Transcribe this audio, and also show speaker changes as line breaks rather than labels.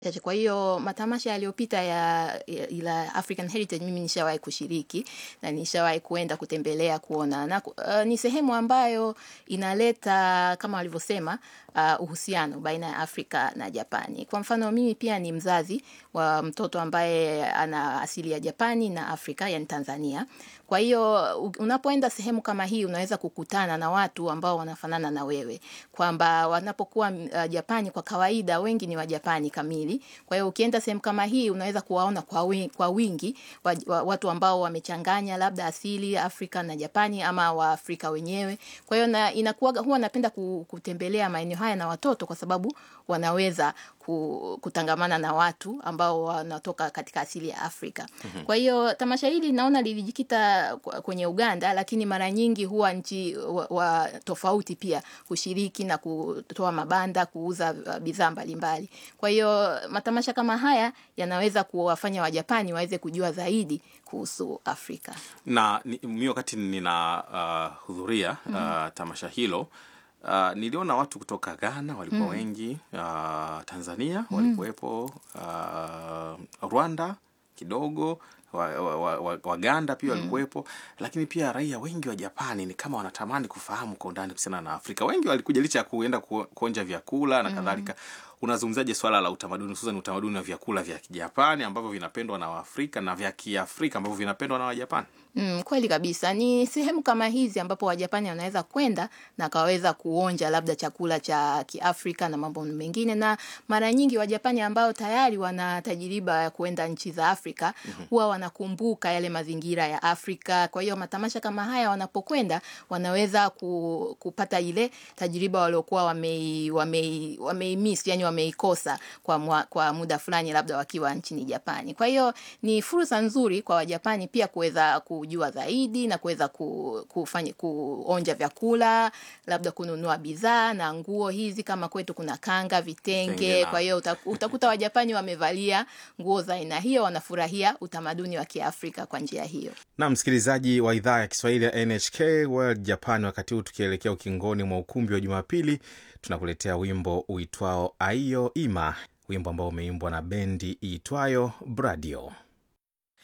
Chache. Kwa hiyo matamasha yaliyopita ya, ya ila African Heritage mimi nishawahi kushiriki na nishawahi kuenda kutembelea kuona na uh, ni sehemu ambayo inaleta kama walivyosema uh, uhusiano baina ya Afrika na Japani. Kwa mfano mimi pia ni mzazi wa mtoto ambaye ana asili ya Japani na Afrika, yani Tanzania. Kwa hiyo unapoenda sehemu kama hii unaweza kukutana na watu ambao wanafanana na wewe, kwamba wanapokuwa uh, Japani kwa kawaida wengi ni Wajapani kamili. Kwa hiyo ukienda sehemu kama hii unaweza kuwaona kwa wingi, kwa wingi wa, wa, watu ambao wamechanganya labda asili Afrika na Japani ama Waafrika wenyewe. Kwa hiyo na, inakuwa huwa napenda kutembelea maeneo haya na watoto kwa sababu wanaweza kutangamana na watu ambao wanatoka katika asili ya Afrika. Mm-hmm. Kwa hiyo tamasha hili naona lilijikita kwenye Uganda, lakini mara nyingi huwa nchi wa, wa tofauti pia kushiriki na kutoa mabanda, kuuza bidhaa mbalimbali. Kwa hiyo matamasha kama haya yanaweza kuwafanya Wajapani waweze kujua zaidi kuhusu Afrika.
Na mi wakati ninahudhuria uh, uh, tamasha hilo Uh, niliona watu kutoka Ghana walikuwa mm. wengi uh, Tanzania walikuwepo uh, Rwanda kidogo Waganda wa, wa, pia walikuwepo mm. Lakini pia raia wengi wa Japani ni kama wanatamani kufahamu kwa undani kuhusiana na Afrika. Wengi walikuja licha ya kuenda kuonja vyakula na mm. kadhalika. Unazungumzaje swala la utamaduni, hususan utamaduni wa vyakula vya Kijapani ambavyo vinapendwa na Waafrika na vya Kiafrika ambavyo vinapendwa na Wajapani?
Mm, kweli kabisa. Ni sehemu kama hizi ambapo Wajapani wanaweza kwenda na kaweza kuonja labda chakula cha Kiafrika na mambo mengine, na mara nyingi Wajapani ambao tayari wana tajiriba ya kuenda nchi za Afrika mm-hmm. huwa wanakumbuka yale mazingira ya Afrika. Kwa hiyo matamasha kama haya wanapokwenda, wanaweza ku, kupata ile tajiriba waliokuwa wamei, wamei, wameimiss, yani wameikosa kwa, mwa, kwa muda fulani labda wakiwa nchini Japani. Kwa hiyo ni fursa nzuri kwa Wajapani pia kuweza kujua zaidi na kuweza kufanya kuonja vyakula, labda kununua bidhaa na nguo hizi, kama kwetu kuna kanga, vitenge. Tenge, kwa hiyo utakuta Wajapani wamevalia nguo za aina hiyo, wanafurahia utamaduni wa Kiafrika kwa njia hiyo.
Na msikilizaji wa idhaa ya Kiswahili ya NHK World Japan, wakati huu tukielekea ukingoni mwa ukumbi wa Jumapili, tunakuletea wimbo uitwao Aiyo Ima, wimbo ambao umeimbwa na bendi iitwayo Bradio.